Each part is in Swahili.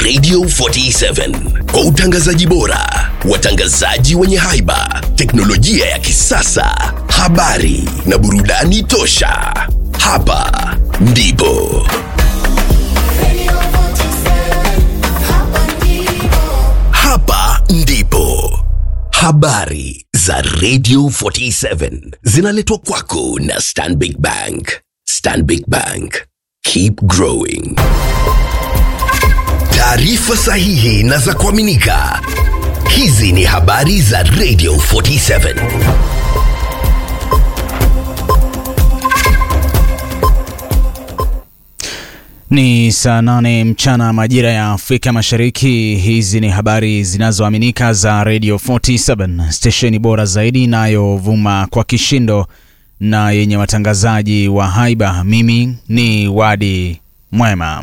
Radio 47 kwa utangazaji bora, watangazaji wenye haiba, teknolojia ya kisasa, habari na burudani tosha. Hapa ndipo hapa ndipo habari za Radio 47 zinaletwa kwako na Stanbic Bank. Stanbic Bank, keep growing. Taarifa sahihi na za kuaminika. Hizi ni habari za Radio 47. Ni saa nane mchana majira ya Afrika Mashariki. Hizi ni habari zinazoaminika za Radio 47, stesheni bora zaidi inayovuma kwa kishindo na yenye watangazaji wa haiba. Mimi ni Wadi Mwema.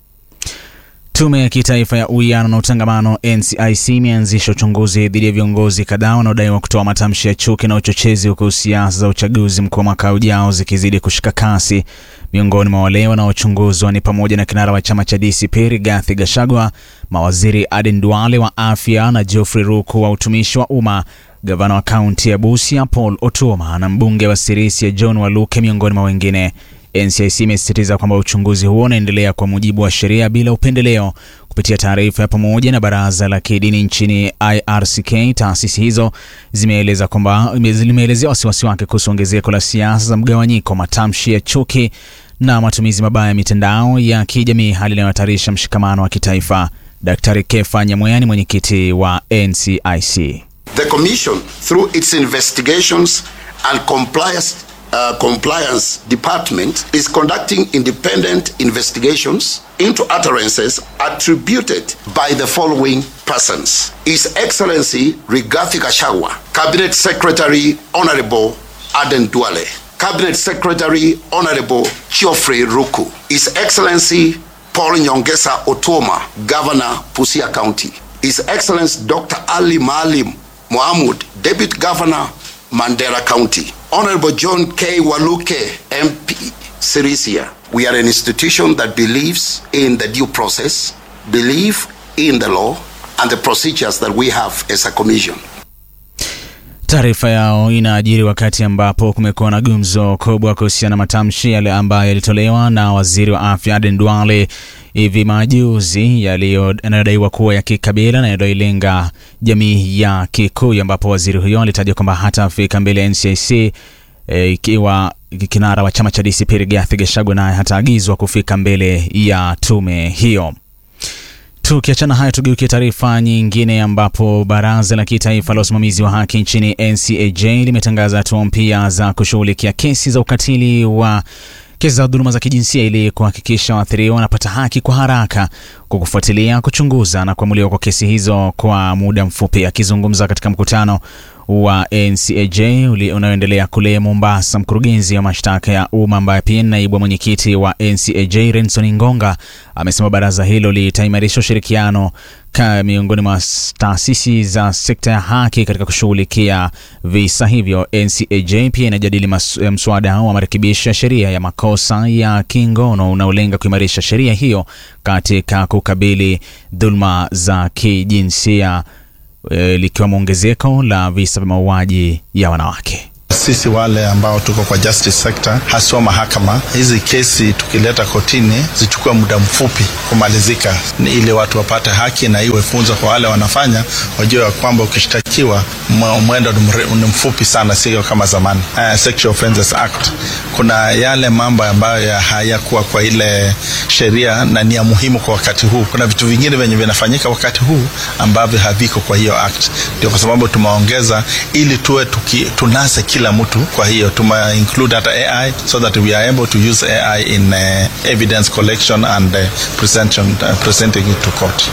Tume ya Kitaifa ya Uwiano na Utangamano NCIC imeanzisha uchunguzi dhidi ya viongozi kadhaa wanaodaiwa kutoa matamshi ya chuki na uchochezi, huku siasa za uchaguzi mkuu wa mwaka ujao zikizidi kushika kasi. Miongoni mwa wale wanaochunguzwa ni pamoja na kinara wa chama cha DCP Rigathi Gachagua, mawaziri Aden Duale wa afya na Geoffrey Ruku wa utumishi wa umma, gavana wa kaunti ya Busia Paul Otuoma na mbunge wa Sirisia John Waluke miongoni mwa wengine. NCIC imesisitiza kwamba uchunguzi huo unaendelea kwa mujibu wa sheria bila upendeleo. Kupitia taarifa ya pamoja na baraza la kidini nchini IRCK, taasisi hizo zimeeleza kwamba limeelezea wasiwasi wake kuhusu ongezeko la siasa za mgawanyiko, matamshi ya chuki na matumizi mabaya ya mitandao ya kijamii, hali inayohatarisha mshikamano wa kitaifa. Daktari Kefa Nyamweya ni mwenyekiti wa NCIC. The Commission, through its investigations and compliance, uh, compliance department, is conducting independent investigations into utterances attributed by the following persons His Excellency Rigathi Gachagua, Cabinet Secretary Honorable Aden Duale, Cabinet Secretary Honorable Geoffrey Ruku, His Excellency Paul Nyongesa Otoma, Governor Busia County, His Excellency Dr. Ali Maalim Mohamud, Deputy Governor Mandera County, Honorable John K. Waluke, MP, Sirisia. We are an institution that believes in the due process, believe in the law, and the procedures that we have as a commission. Taarifa yao inaajiri wakati ambapo kumekuwa na gumzo kubwa kuhusiana na matamshi yale ambayo yalitolewa na waziri wa afya Aden Duale hivi majuzi yanayodaiwa kuwa ya kikabila na yanayolenga jamii ya Kikuyu, ambapo waziri huyo alitaja kwamba hatafika mbele ya NCIC e, ikiwa kinara wa chama cha DCP Rigathi Gachagua naye hataagizwa kufika mbele ya tume hiyo. Tukiachana hayo, tugeukie taarifa nyingine ambapo baraza la kitaifa la usimamizi wa haki nchini NCAJ limetangaza hatua mpya za kushughulikia kesi za ukatili wa kesi za dhuluma za kijinsia ili kuhakikisha waathiriwa wanapata haki kwa haraka kwa kufuatilia, kuchunguza na kuamuliwa kwa kesi hizo kwa muda mfupi. Akizungumza katika mkutano wa NCAJ unaoendelea kule Mombasa, mkurugenzi wa mashtaka ya umma ambaye pia ni naibu mwenyekiti wa NCAJ Renson Ngonga amesema baraza hilo litaimarisha ushirikiano miongoni mwa taasisi za sekta ya haki katika kushughulikia visa hivyo. NCAJ pia inajadili mswada wa marekebisho ya sheria ya makosa ya kingono unaolenga kuimarisha sheria hiyo katika kukabili dhuluma za kijinsia e, likiwemo ongezeko la visa vya mauaji ya wanawake. Sisi wale ambao tuko kwa justice sector, haswa mahakama, hizi kesi tukileta kotini zichukue muda mfupi kumalizika, ni ili watu wapate haki na iwe funzo kwa wale wanafanya, wajue ya kwamba ukishtakiwa mwendo ni mfupi sana, sio kama zamani. Uh, Sexual Offences Act kuna yale mambo ambayo hayakuwa kwa ile sheria na ni ya muhimu kwa wakati huu. Kuna vitu vingine vyenye vinafanyika wakati huu ambavyo haviko kwa hiyo act, ndio kwa sababu tumeongeza ili tuwe tuki, tunase kila mtu. Kwa hiyo tume include hata AI so that we are able to use AI in uh, evidence collection and uh, presentation, uh, presenting it to court.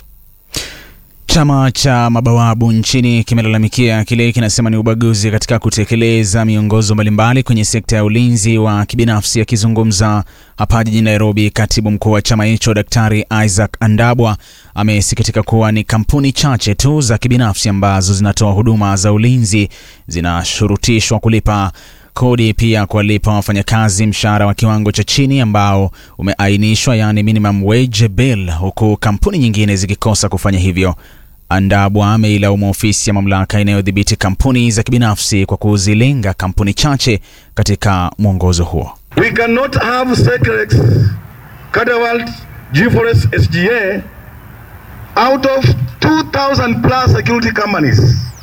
Chama cha mabawabu nchini kimelalamikia kile kinasema ni ubaguzi katika kutekeleza miongozo mbalimbali kwenye sekta ya ulinzi wa kibinafsi. Akizungumza hapa jijini Nairobi, katibu mkuu wa chama hicho Daktari Isaac Andabwa amesikitika kuwa ni kampuni chache tu za kibinafsi ambazo zinatoa huduma za ulinzi zinashurutishwa kulipa kodi pia kuwalipa wafanyakazi mshahara wa kiwango cha chini ambao umeainishwa, yaani minimum wage bill, huku kampuni nyingine zikikosa kufanya hivyo. Andabwa ameilaumu ofisi ya mamlaka inayodhibiti kampuni za kibinafsi kwa kuzilenga kampuni chache katika mwongozo huo. We cannot have Secrex, Cadewalt, G4S, SGA out of 2,000 plus security companies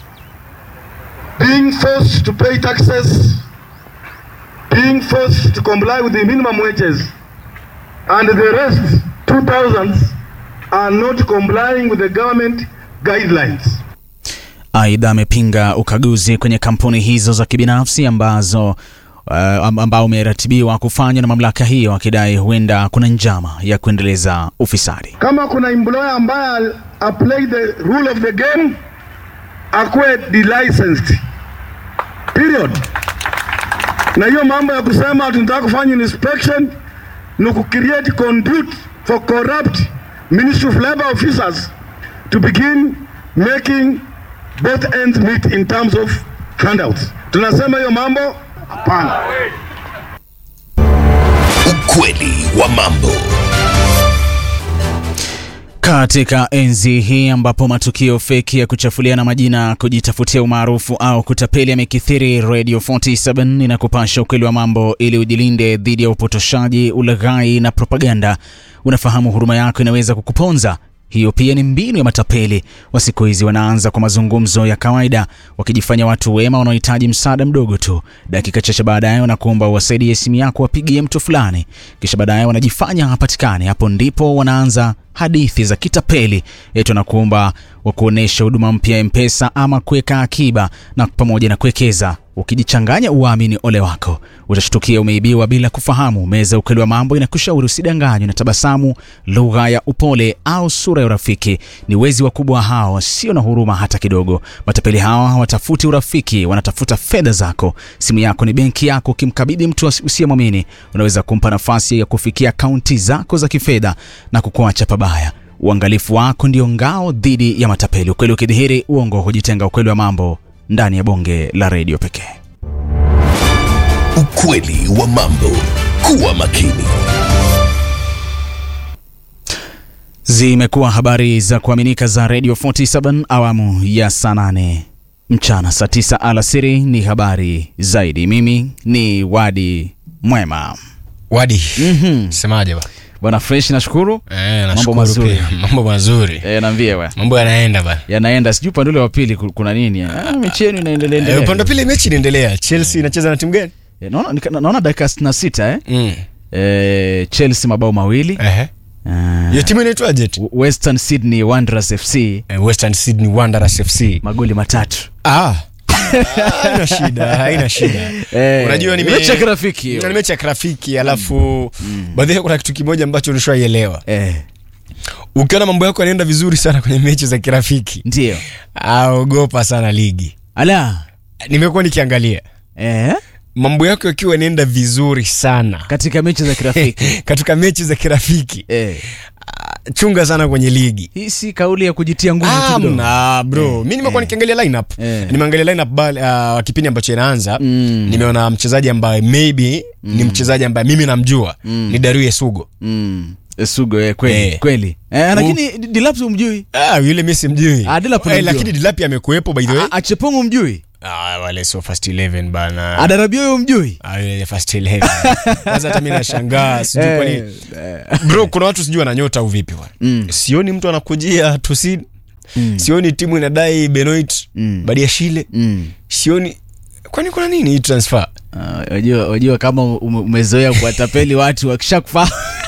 being forced to pay taxes, being forced to comply with the minimum wages, and the rest 2,000 are not complying with the government guidelines. Aidha, amepinga ukaguzi kwenye kampuni hizo za kibinafsi ambazo uh, ambao umeratibiwa kufanywa na mamlaka hiyo, akidai huenda kuna njama ya kuendeleza ufisadi. Kama kuna employer ambaye apply the rule of the game akuwe delicensed period. Na hiyo mambo ya kusema tunataka kufanya inspection ni ku create conduit for corrupt Ministry of Labor officers to begin making both ends meet in terms of handouts. Tunasema hiyo mambo hapana. Ukweli wa mambo. Katika enzi hii ambapo matukio feki ya kuchafuliana majina, kujitafutia umaarufu au kutapeli yamekithiri, Radio 47 inakupasha ukweli wa mambo ili ujilinde dhidi ya upotoshaji, ulaghai na propaganda. Unafahamu huruma yako inaweza kukuponza. Hiyo pia ni mbinu ya matapeli wa siku hizi. Wanaanza kwa mazungumzo ya kawaida, wakijifanya watu wema wanaohitaji msaada mdogo tu. Dakika chache baadaye wanakuomba uwasaidie simu yako wapigie mtu fulani, kisha baadaye wanajifanya hapatikani. Hapo ndipo wanaanza hadithi za kitapeli, eti wanakuomba wakuonesha huduma mpya ya Mpesa ama kuweka akiba na pamoja na kuwekeza. Ukijichanganya uamini ole wako, utashtukia umeibiwa bila kufahamu. Meza ukweli wa mambo inakushauri usidanganywe na tabasamu, lugha ya upole au sura ya urafiki. Ni wezi wakubwa hao, sio na huruma hata kidogo. Matapeli hawa hawatafuti urafiki, wanatafuta fedha zako. Simu yako ni benki yako. Ukimkabidhi mtu usiyemwamini, unaweza kumpa nafasi ya kufikia akaunti zako za kifedha na kukuacha pabaya. Uangalifu wako ndio ngao dhidi ya matapeli. Ukweli ukidhihiri, uongo hujitenga. Ukweli wa mambo ndani ya bonge la redio pekee. Ukweli wa mambo. Kuwa makini. Zimekuwa habari za kuaminika za Radio 47 awamu ya saa 8 mchana, saa 9 alasiri ni habari zaidi. Mimi ni Wadi Mwema. Wadi, semaje ba? Bwana Fresh, nashukuru. Eh, Mambo nashukuru mazuri. pia. Mambo mazuri. E, naambie we Mambo yanaenda ba. yanaenda, sijui upande ule wa pili ku- kuna nini? Ah, mechi yenu inaendelea Eh, endelea. upande wa pili mechi inaendelea. Chelsea inacheza na timu gani? Eh, naona nika- naona dakika 66 eh? Mm. Eh, Chelsea mabao mawili Ehe. Ah, Hiyo timu inaitwaje? tu? Western Sydney Wanderers FC Eh, Western Sydney Wanderers FC. magoli matatu. Ah. Haina shida, haina shida. Eh, Unajua nime mechi ya kirafiki hiyo. Ni mechi ya kirafiki alafu baadhi kuna kitu kimoja ambacho ulishaielewa. Eh, Ukiona mambo yako yanaenda vizuri sana kwenye mechi za kirafiki, ndio. ah, ogopa sana ligi. Ala. Nimekuwa nikiangalia Eh, mambo yako yakiwa yanaenda vizuri sana katika mechi za kirafiki. katika mechi za kirafiki eh, chunga sana kwenye ligi hii si kauli ya kujitia nguvu tu Ah, kidogo. mna, bro mi nimekuwa nikiangalia lineup Eh. nimeangalia lineup ba- uh, kipindi ambacho inaanza nimeona mchezaji ambaye maybe ni mchezaji ambaye mimi namjua ni Dario Sugo Mm. Sugo eh, kweli Eh. kweli. Eh, lakini Dilapsi umjui? ah, yule mi simjui Ah, Dilap Eh, namjua. lakini Dilapi amekuwepo by the way A- Achepongo umjui? ah, wale sio first 11 bana Adarabio umjui? Ah, yule first 11 kwanza hata mimi nashangaa sijui Eh, kwa nini bro kuna watu sijui wana nyota au vipi bwana sioni mtu anakujia tusin sioni timu inadai benoit badia shile Mm. sioni kwani kuna nini hii transfer Ah, Wajua, wajua kama ume- umezoea kuwatapeli watu wakishakufa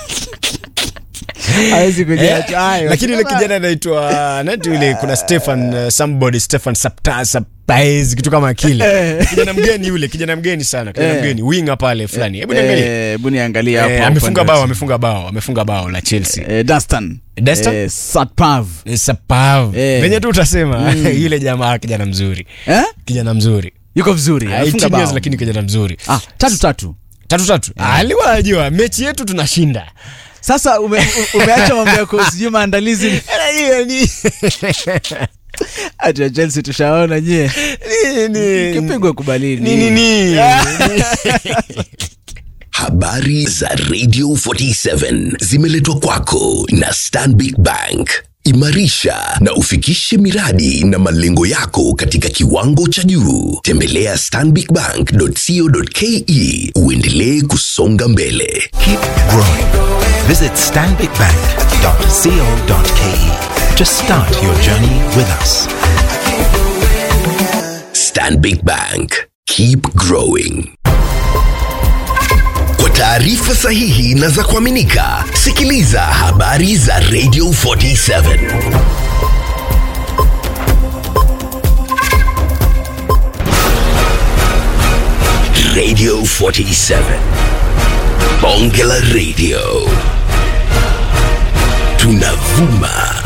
hawezi kujiacha. Hayo. lakini yule kijana anaitwa nati yule kuna stefan uh, somebody stefan Sapta- Saptaez kitu kama kile kijana mgeni yule kijana mgeni sana kijana Eh. mgeni winga pale fulani hebu niangalie Eh, hebu niangalie hapo Eh, hapo amefunga upande bao wa- amefunga bao amefunga bao la chelsea Eh, Dunstan. Dunstan? Eh, Satpav. sapav Eh. venye tu utasema yule jamaa kijana mzuri Eh? kijana mzuri Yuko vizuri. Ah, amefunga 18 years bao. lakini kijana mzuri Ah, tatu tatu. tatu tatu aliwa najua mechi yetu tunashinda Sasa ume, u- umeacha mambo yako sijui maandalizi. Hiyo ni- hati ya chelsea tushaona nyie Nini? kipigwa kubalini Nini, nini? Habari za Radio 47 zimeletwa kwako na Stanbic Bank. Imarisha na ufikishe miradi na malengo yako katika kiwango cha juu. Tembelea stanbicbank.co.ke uendelee kusonga mbele. Keep growing. Visit stanbicbank.co.ke to start your journey with us. Stanbic Bank. Keep growing. Kwa taarifa sahihi na za kuaminika, sikiliza habari za Radio 47. Radio 47. Bonge la Radio. Tunavuma